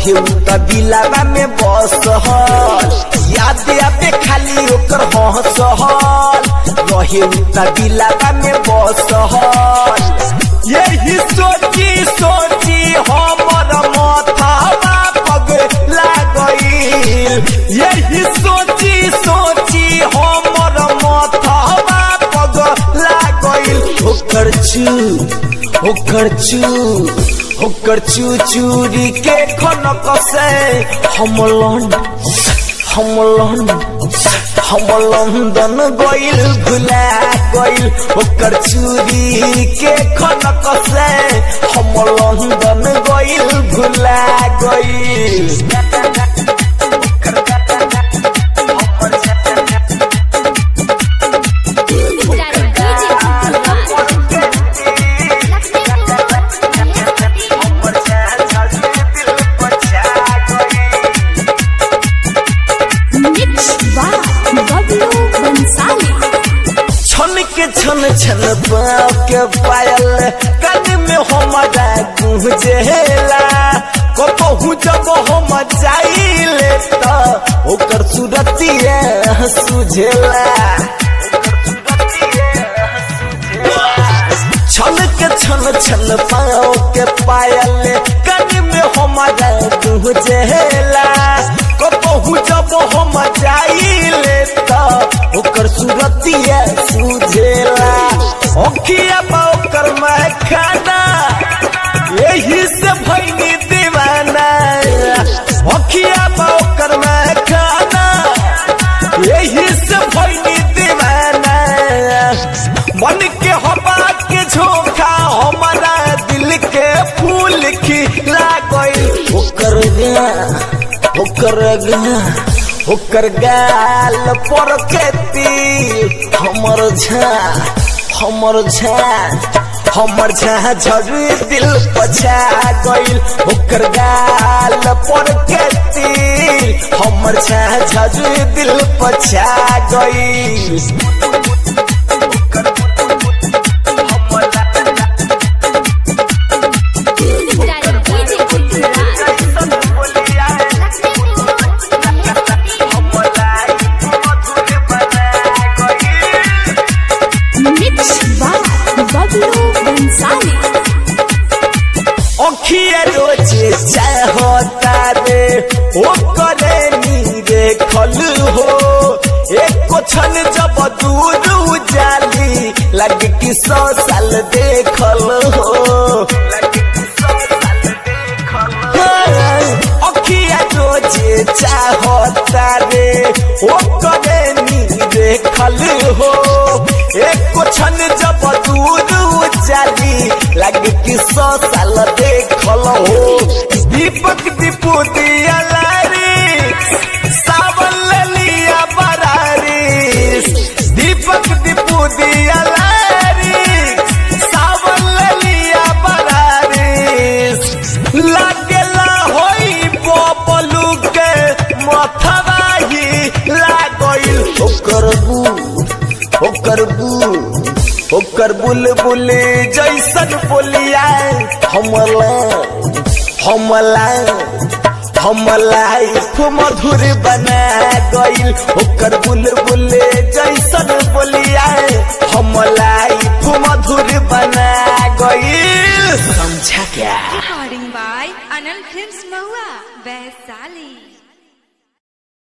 रहे उ त दिलावा में बसहल याद आबे खाली ओकर हंसहल रहे उ त दिलावा में बसहल यही सोची सोची हमर माथावा पगला गईल यही सोची सोची हमर माथावा पगला गईल ओकर चू ओकर चू ओकर चू चूरी के खनक से हम लौंड हम लौंड हम लंदन गइल भुला गइल ओकर चूरी के खनक से हम लंदन गइल भुला गइल छन के छन छन पाँव के पायल कान में हमारा गुंजेला कबहू जब हम जाइले त ओकर सूरतिया सुझेला छन के छन छन पाँव के पायल कान में हमारा गुंजेला कबहू जब हम जाइले त ओकर सूरतिया सुझेला ओखिया बा ओकर महखाना यही से भैनी दीवाना ओखिया बा ओकर महखाना यही से भैनी दीवाना मन के हवा के झोंका हमारा दिल के फूल खिला गइल ओकर गा ओकर गा ओकर गाल पर खेती हमर झा हमर झा हमर झा झड़ी दिल पछा गइल ओकर गाल पर खेती हमर झा झड़ी दिल पछा गइल अखिया रोजे चाहता रे ओ करे नीरे खल हो एक क्षण जब दूर जाली लग कि सौ साल देखल हो अखिया रोजे चाहता रे ओ करे नीरे खल हो एक क्षण जब दूर जाली लग कि सौ साल देखल हो दीपक दीपू दिया लारी सावन ललिया बरारी दीपक दीपू दिया लारी सावन ललिया बरारी लागेला होई बबलू के मथवा ही लागइल ओकर बू ओकर बू ओकर बुलबुल जैसन बोलिया हमला हमला हमला मधुर बना गइल ओकर बुलबुल जैसन बोलिया हमला मधुर बना गइल समझा क्या Recording by Anand Films Mahua, Vaisali.